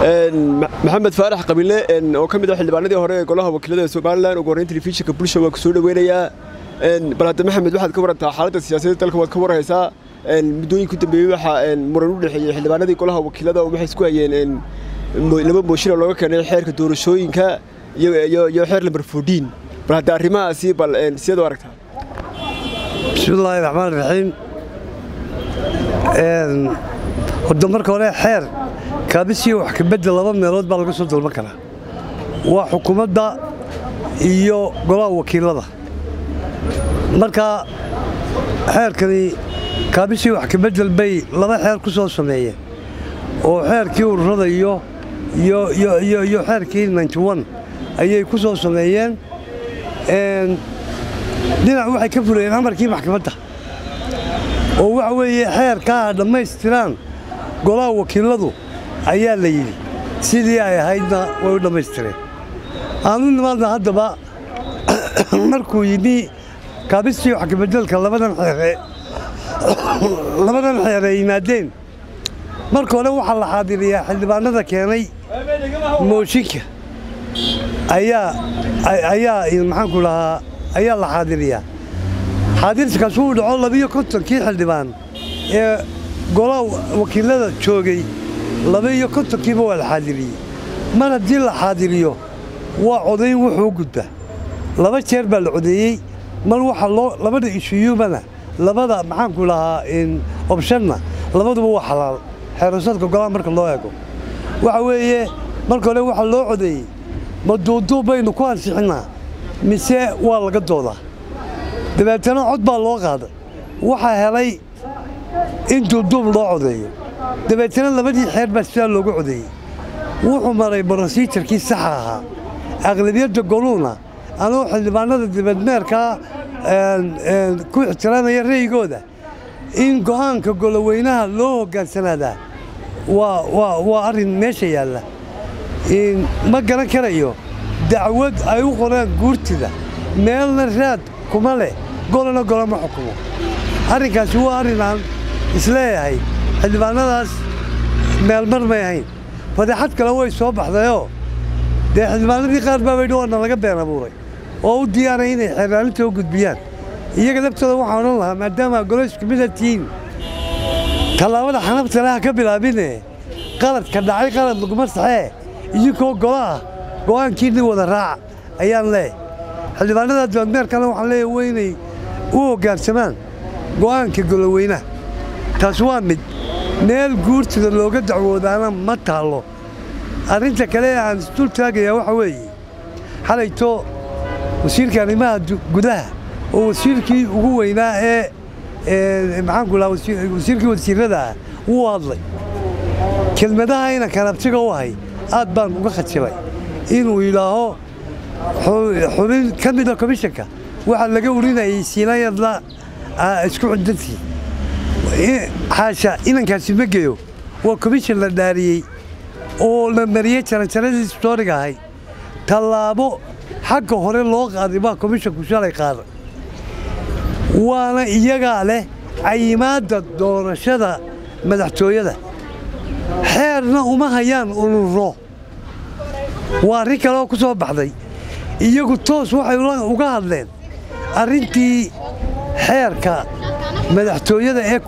maxamed faarax qabiile oo ka mid ah xildhibaanadii hore ee golaha wakiilada somalilan ugu horreyn telefishinka bulsha waa ku soo dhoweynayaa bal hadda maxamed waxaad ka warantaa xaaladda siyaasadda dalka waad ka warhaysaa muddooyinka u dambeeyey waxaa muran u dhexeeyey xildhibaanadii golaha wakiilada oo waxay isku hayeen laba mooshin oo looga keenay xeerka doorashooyinka iyo xeer lambar foodiin bal hadda arrimahaasi bal sideed u aragtaa bismillaahi raxmaan raxiim horda marka hore xeer kaabisiyo wax kabedel laba meelood baa laga soo dalban karaa waa xukuumadda iyo golaha wakiilada marka xeerkani kaabisiyo wax kabedel bay laba xeer ku soo sameeyeen oo xeerkii ururada iyo iyo xeerkii ayay ku soo sameeyeen dhinac waxay ka furayeen amarkii maxkamadda oo waxa weeye xeerkaa dhammaystiraan golaha wakiiladu ayaa la yidhi sidii ay ahaydna way u dhammaystireen aanu nimaadna haddaba markuu yidhi kaabistii wax kabedelka labadan xeere labadan xeer ay yimaadeen marka hore waxaa la xaadiriyaa xildhibaanada keenay mooshinka ayaa ayaa maxaanku dhahaa ayaa la xaadiriyaa xaadirskaas wuu dhaco labiyo kontonkii xildhibaan ee golaha wakiilada joogay laba-iyo kontonkiiba waa la xaadiriyey mar haddii la xaadiriyo waa codayn wuxuu u gudbaa laba jeer baa la codeeyey mar waxaa loo labada ishuyumana labada maxaanku lahaa obshanna labaduba waa xalaal xeerasadka golaha marka loo eego waxa weeye marka hore waxaa loo codeeyey ma duuduub baynu ku ansixinnaa mise waa laga doodaa dabeetana cod baa loo qaaday waxaa helay in duuduub loo codeeyo dabeetana labadii xeer baa sidaa loogu codeeyey wuxuu maray brosijarkii saxa ahaa aqlabiyadda goluuna anuu xildhibaanada dibadmeerkaa ku ixtiraamaya ra'yigooda in go'aanka goloweynaha loo hoggaansanadaa waa arrin meesha yaalla ma garan karayo dacwad ay u qoraan guurtida meelna raad kuma leh golana gola ma xukumo arrinkaasi waa arrin aan isleeyahay xildhibaanadaas meelmar may ahayn fadeexad kale way soo baxdayoo dee xildhibaanadii qaar baa baydhi waana laga been abuuray oo u diyaaray inay xeeraalinta u gudbiyaan iyaga laftooda waxaan odhan lahaa maadaama golo isku mida tihiin tallaabada xanabta leha ka bilaabine qaladka dhacay qalad laguma saxee idinkoo golaah go'aankiinni wada raaca ayaan leeyahay xildhibaanada dibadmeerkana waxaan leeyahay waa inay u hoggaansamaan go'aanka goloweynaha taas waa mid meel guurtida looga dacwoodaana ma taallo arrinta kale ee aan isdul taagayaa waxa weeye xalayto wasiirka arrimaha gudaha oo wasiirkii ugu weynaa ee maxaanku lahaa wasiirkii wasiirrada ah wuu hadlay kelmadaha ina kanabtiga u ahay aad baan uga khajibay inuu yidhaaho xubin ka mida komishanka waxaa laga urinayay siinayadla isku cundantii xaasha inankaasi ma geyo waa komishan la dhaariyey oo la mariyey jaranjaradii stooriga ahay tallaabo xagga hore loo qaaday baa komishanku shalay qaaday waana iyagaa leh cayimaadda doorashada madaxtooyada xeerna uma hayaan ururo waa arrin kale oo ku soo baxday iyagu toos waxay uga hadleen arrintii xeerka madaxtooyada ee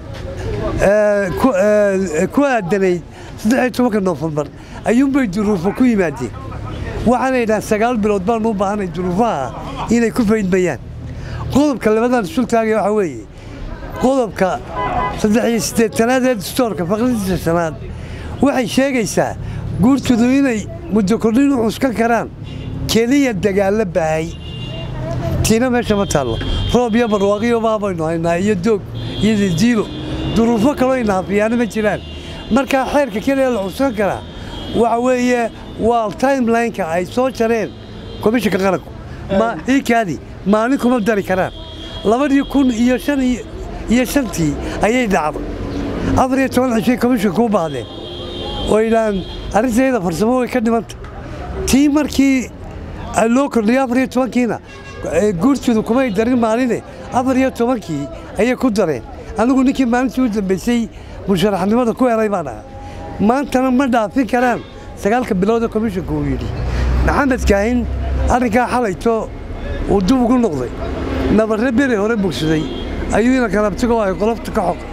ku aadanayd saddexiyo tobanka noofembar ayuunbay duruufo ku yimaadeen waxaana yidhahaan sagaal bilood baanu u baahanay duruufaha inay ku faydmayaan qodobka labadan isul taagaya waxaa weeye qodobka saddex iyo siddeetanaad ee dastoorka faqridiisa shanaad waxay sheegaysaa guurtudu inay muddo kordhin u cuskan karaan keliya dagaallo baahay tiina meesha ma taallo roob iyo barwaaqiyo baabaynu haynaa iyo doog iyo didiilo duruufo kaloo inaafiyaano ma jiraan markaa xeerka keliya la cuskan karaa waxa weeye waa timelineka ay soo jareen komishanka qaranku iikaadi maalin kuma dari karaan labadii kun iyo shan iyo shantii ayay dhacday afar iyo toban cishay komishanka u baahdeen oo yidhahaan arrintayda farsamo way ka dhimanta tii markii loo kordhiyay afar iyo tobankiina guurtoodu kumay darin maaline afar iyo tobankii ayay ku dareen anigu ninkii maalintii u dambaysay musharaxnimada ku helay baan ahaa maantana ma dhaafin karaan sagaalka bilooda komishanka uu yidhi maxamed kaahin arrinkaa xalayto uu dib ugu noqday nabarre beri hore bogsaday ayuu ina kalabtigo ay qolofta ka xoq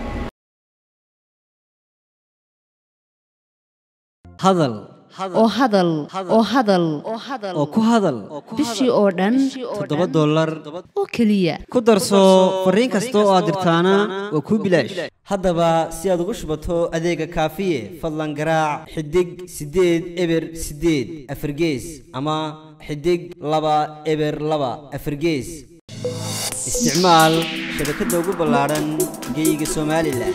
hadal oo hadal oo hadal oo ku hadal bishii oo dhan toddoba dollar oo keliya ku darso fariin kasta oo aad dirtaana waa kuu bilaash haddaba si aad ugu shubato adeega kaafiye fadlan garaac xidig siddeed eber siddeed afargees ama xidig laba eber laba afargees isticmaal shabakadda ugu ballaadhan geeyiga somalilan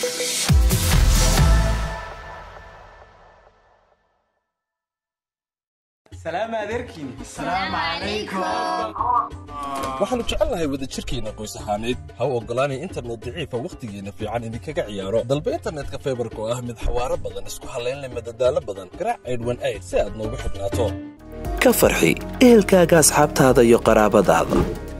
waxaannu jecelnahay wadajirkeenna qoys ahaaneed ha u oggolaanay internet daciifa wakhtigeenna fiican idinkaga ciyaaro dalba internetka faybarka oo ah mid xawaaro badan isku hallaynleh madadaalo badan garaac aydhwan ayd si aad noogu xidhnaato ka farxi ehelkaaga asxaabtaada iyo qaraabadaada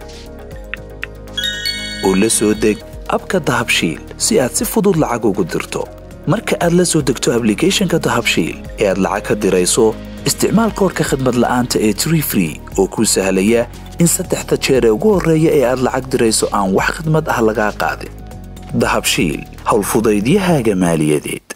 oo la soo deg abka dahabshiil si aad si fudud lacag ugu dirto marka aad la soo degto ablicathonka dahabshiil ee aad lacag ka dirayso isticmaal koorka khadmad la'aanta ee tree free oo kuu sahlaya in saddexda jeer ee ugu horreeya ee aad lacag dirayso aan wax khadmad ah lagaa qaadin dahabshiil howlfudaydiyahaaga maaliyadeed